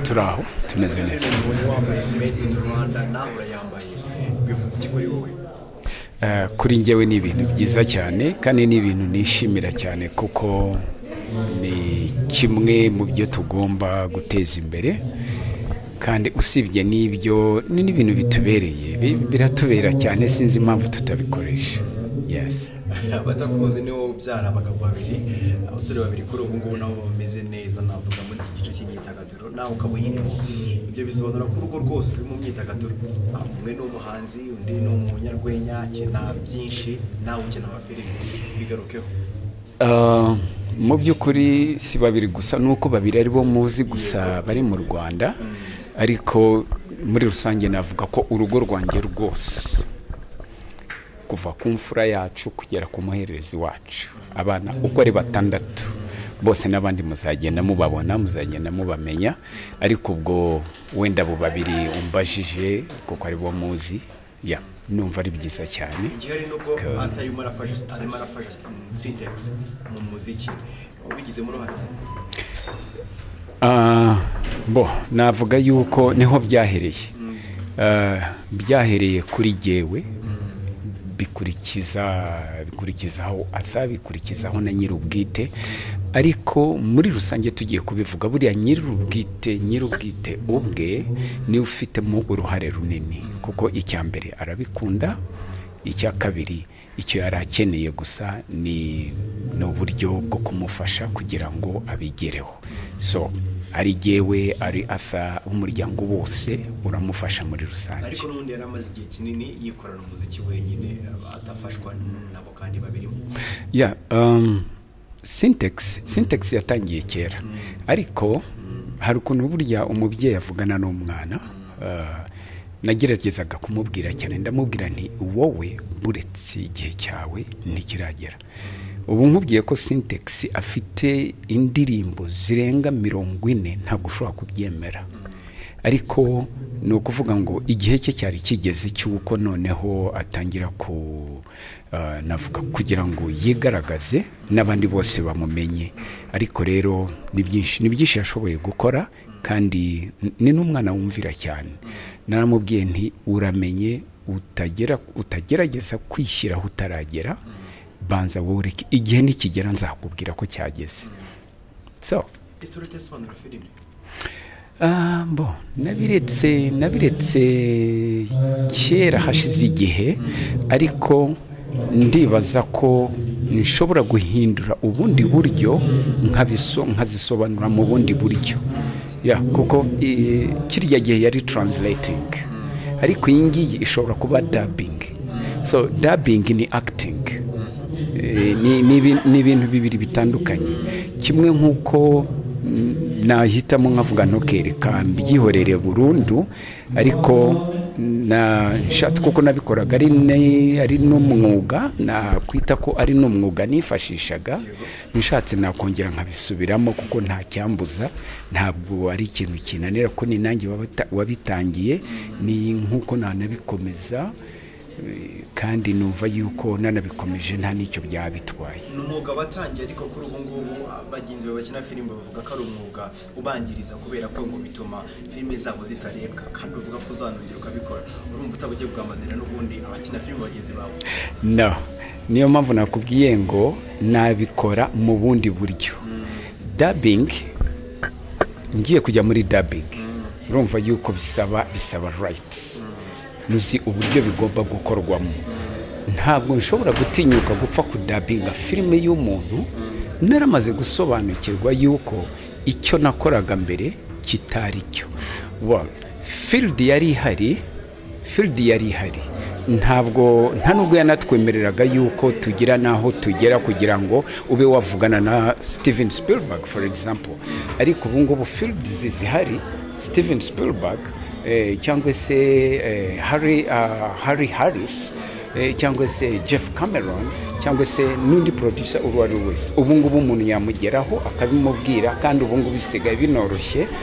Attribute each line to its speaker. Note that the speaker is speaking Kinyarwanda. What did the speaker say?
Speaker 1: turi aho tumeze neza
Speaker 2: umuntu wambaye made in rwanda nawe urayambaye bivuze iki kuri wowe
Speaker 1: Eh, kuri njyewe ni ibintu byiza cyane kandi ni ibintu nishimira cyane kuko ni kimwe mu byo tugomba guteza imbere kandi usibye n'ibyo ni n'ibintu bitubereye bi- biratubera cyane sinzi impamvu tutabikoresha yes.
Speaker 2: abatakuzi nibo ubyara abagabo babiri abasore babiri kuri ubu ngubu nabo bameze neza navuga muri iki gice cy'imyidagaduro nawe ukaba uyirimo ibyo bisobanura ko urugo rwose ruri mu myidagaduro Ah, umwe ni umuhanzi undi ni umunyarwenya akina byinshi nawe ukina amafilimi bigarukeho
Speaker 1: Uh, mu by'ukuri si babiri gusa nuko babiri ari bo muzi gusa bari mu rwanda ariko muri rusange navuga ko urugo rwanjye rwose kuva ku mfura yacu kugera ku muhererezi wacu abana uko ari batandatu bose n'abandi muzagenda mubabona muzagenda mubamenya ariko ubwo wenda abo babiri umbajije kuko ari bo muzi ya numva ari byiza cyane
Speaker 2: igihari ni uko arthur arimo arafasha arimo arafasha sintex mu muziki ubigizemo uruhare
Speaker 1: Ah, bo navuga yuko niho byahereye Ah, byahereye kuri jyewe bikurikiza bikurikizaho atabikurikizaho na nyir'ubwite ariko muri rusange tugiye kubivuga buriya nyir'ubwite nyir'ubwite ubwe niwe ufitemo uruhare runini kuko icya mbere arabikunda icya kabiri icyo yari akeneye gusa ni ni uburyo bwo kumufasha kugira ngo abigereho so ari jyewe ari atha umuryango wose uramufasha muri rusange
Speaker 2: ariko n'ubundi yari amaze igihe kinini yikorana umuziki wenyine adafashwa nabo kandi babirimo
Speaker 1: ya um, sintex sintex yatangiye kera ariko hari ukuntu burya umubyeyi avugana n'umwana uh, nageragezaga kumubwira cyane ndamubwira nti wowe uretse igihe cyawe ntikiragera ubu nkubwiye ko sintex afite indirimbo zirenga mirongo ine ntabwo ushobora kubyemera ariko ni ukuvuga ngo igihe cye cyari kigeze cy'uko noneho atangira ku ah, navuga kugira ngo yigaragaze n'abandi bose bamumenye ariko rero ni byinshi ni byinshi yashoboye gukora kandi n- ni n'umwana wumvira cyane naramubwiye nti uramenye utagera utagerageza kwishyiraho utaragera banza wowe ureke igihe nikigera nzakubwira ko cyageze so
Speaker 2: ese urajya asobanura filime
Speaker 1: Ah, bo nabiretse nabiretse kera hashize igihe ariko ndibaza ko nshobora guhindura ubundi buryo nkabiso nkazisobanura mu bundi buryo ya kuko eh, kirya gihe yari translating ariko iyi ngiyi ishobora kuba dubbing so dubbing ni acting Eh, ni- ni ibi- ni ibintu bibiri bitandukanye kimwe nk'uko mm, nahitamo nkavuga ntukereka mbyihorere burundu ariko na- nshatse kuko nabikoraga ari ne- ari n'umwuga nakwita ko ari n'umwuga nifashishaga nshatse nakongera nkabisubiramo kuko nta cyambuza ntabwo ari ikintu kinanira ko ni nanjye wabata- wabitangiye ni nk'uko nanabikomeza Eh, kandi numva yuko nanabikomeje nta n'icyo byaba bitwaye
Speaker 2: ni umwuga watangiye ariko kuri ubu ngubu bagenzi bawe bakina filime bavuga ko ari umwuga ubangiriza kubera ko ngo bituma filime zabo zitarebwa kandi uvuga ko uzanongera ukabikora urumva utaba ugiye kugambanira n'ubundi abakina filime bagenzi bawe
Speaker 1: no niyo mpamvu nakubwiye ngo nabikora mu bundi buryo dabing ngiye kujya muri dabing urumva yuko bisaba bisaba rights nzi uburyo bigomba gukorwamo ntabwo nshobora gutinyuka gupfa kudabinga filime y'umuntu naramaze gusobanukirwa yuko icyo nakoraga mbere kitari cyo Well, field yari ihari field yari ihari ntabwo nta nubwo yanatwemereraga yuko tugira n'aho tugera kugira ngo ube wavugana na steven spielberg for example ariko ubu ngubu field zihari steven spielberg eh, cyangwa se eh, harry, ah, harry harris eh, cyangwa se jeff cameron cyangwa se n'undi producer uwo ari we wese ubu ngubu umuntu yamugeraho akabimubwira kandi ubu ngubu bisigaye binoroshye